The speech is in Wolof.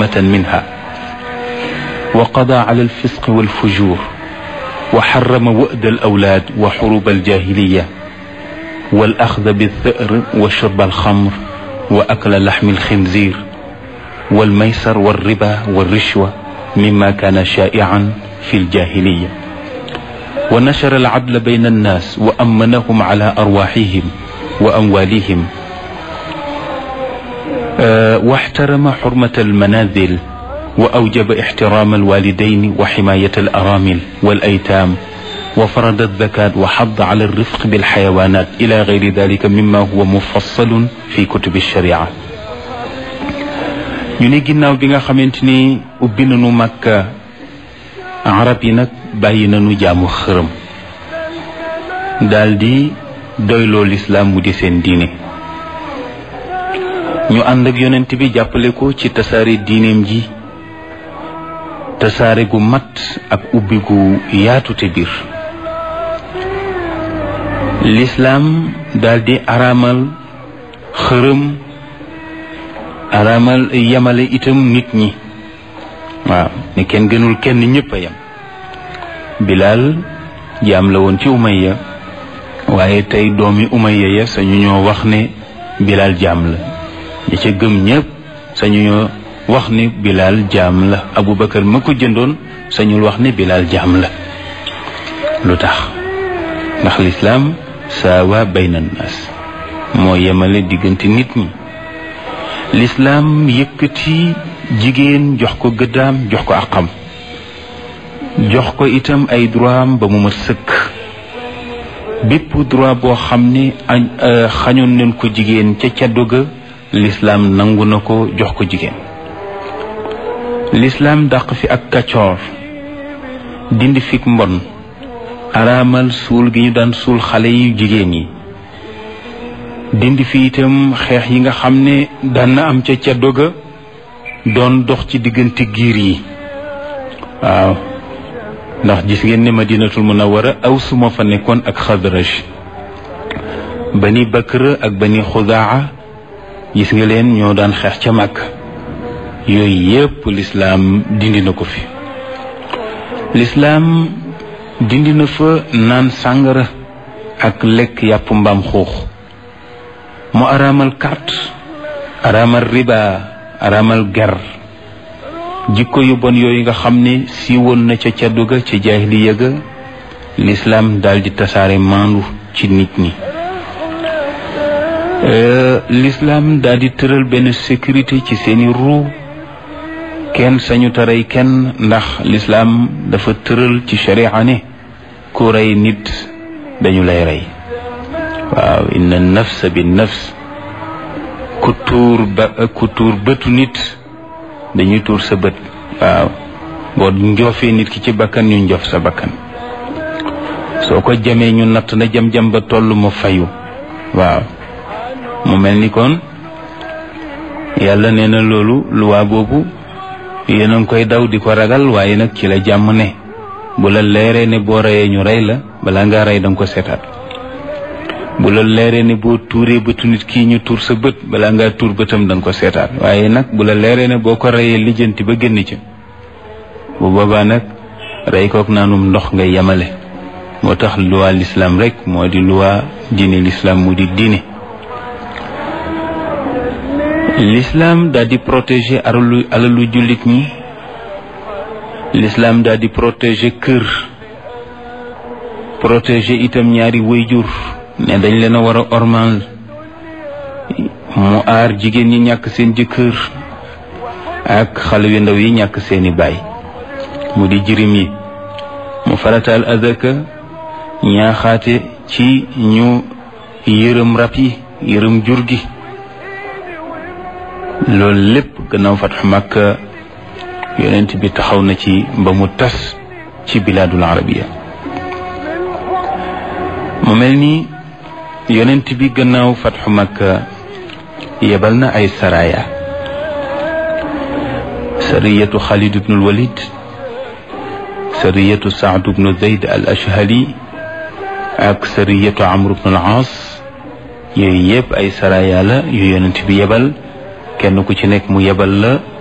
حرمة منها وقضى على الفسق والفجور وحرم وأد الأولاد وحروب الجاهلية والأخذ بالثأر وشرب الخمر وأكل لحم الخنزير والميسر والربا والرشوة مما كان شائعا في الجاهلية ونشر العدل بين الناس وأمنهم على أرواحهم وأموالهم أه واحترم حرمة المنازل وأوجب احترام الوالدين وحماية الأرامل والأيتام وفرض الزكاة وحض على الرفق بالحيوانات إلى غير ذلك مما هو مفصل في كتب الشريعة ñu ne ginnaaw bi nga xamante ni ubbi nañu Makka arab yi nag bàyyi nañu jaamu xërëm daldi doyloo lislaam mu di seen diine ñu ànd ak yonent bi jàppale ko ci tasaare diineem ji tasaare gu mat ak ubbi gu yaatu te biir lislaam daldi araamal xërëm araamal yamale itam nit ñi waaw ne kenn gënul kenn ñëpp a yem bilaal jaam la woon ci umayya waaye tey doomi umayya ya sañu ñoo wax ne bilaal jaam la ñi ca gëm ñëpp sañu ñoo wax ne bilaal jaam la abubakar ma ko jëndoon sañul wax ne bilaal jaam la lu tax ndax lislaam saawa bayna naas moo yemale diggante nit ñi lislaam yëkkati jigéen jox ko gëddaam jox ko àqam jox ko itam ay droit am ba mu mat sëkk bépp droit boo xam ne xañoon nañ ko jigéen ca caddo ga lislaam nangu na ko jox ko jigéen lislaam dàq fi ak kaccoor dindi fik mbon araamal suul gi ñu daan suul xale yu jigéen yi dindi fi itam xeex yi nga xam ne daan na am ca caddo ga doon dox ci diggante giir yi waaw ndax gis ngeen ne madinatul munawara aw suma fa nekkoon ak xadraj bani bakr ak bani xudaa gis nga leen ñoo daan xeex ca màkk yooyu yépp lislaam dindi na ko fi lislaam dindi na fa naan sàngara ak lekk yàpp mbaam xuux mu araamal carte araamal riba araamal ger jikko yu bon yooyu nga xam ne siiwoon na ca caddu ga ca jaahiliya ga lislaam daldi tasaare maandu ci nit ñi lislaam daldi tëral benn sécurité ci seeni ruu kenn sañu taray kenn ndax lislaam dafa tëral ci sharia ne ku rey nit dañu lay rey waaw inna nafsa bi nafs ku tuur ba ku tuur bëtu nit dañuy tuur sa bët waaw boo njoofee nit ki ci bakkan ñu njof sa bakkan soo ko jamee ñu natt na jam-jam ba toll ma fayu waaw mu mel ni kon yàlla nee na loolu luwaa boobu yéen a ngi koy daw di ko ragal waaye nag ci la jàmm ne bu la leeree ne boo reyee ñu rey la balaa ngaa rey danga ko seetaat bu la leeree ne boo tuuree bëtu nit kii ñu tuur sa bët balaa ngaa tuur bëtam danga ko seetaat waaye nag bu la leeree ne boo ko reyee lijjanti ba génn ca bu boobaa nag rey kook naanum ndox ngay yemale moo tax luwaa lislaam rek moo di luwaa diine lislaam mu di diine lislaam daal di protéger alalu alalu jullit ñi lislaam daal di protéger kër protéger itam ñaari wayjur ne dañ leen a war a ormal mu aar jigéen ñi ñàkk seen jëkkër ak xale yu ndaw yi ñàkk seeni baay mu di jirim yi mu farataal azaka ñaaxaate ci ñu yërëm rab yi yërëm jur gi loolu lépp gannaaw fatxu Makka yonent bi taxaw na ci ba mu tas ci bilaadul arabiya mu mel ni yonent bi gannaaw fatxu Makka yebal na ay saraya sariyatu Xaalid ibnul Walid sariyatu Saad ibnu Zayd al Ashhali ak sariyatu Amr ibnul Aas yooyu yëpp ay saraya la yu yonent bi yebal kenn ku ci nekk mu yebal la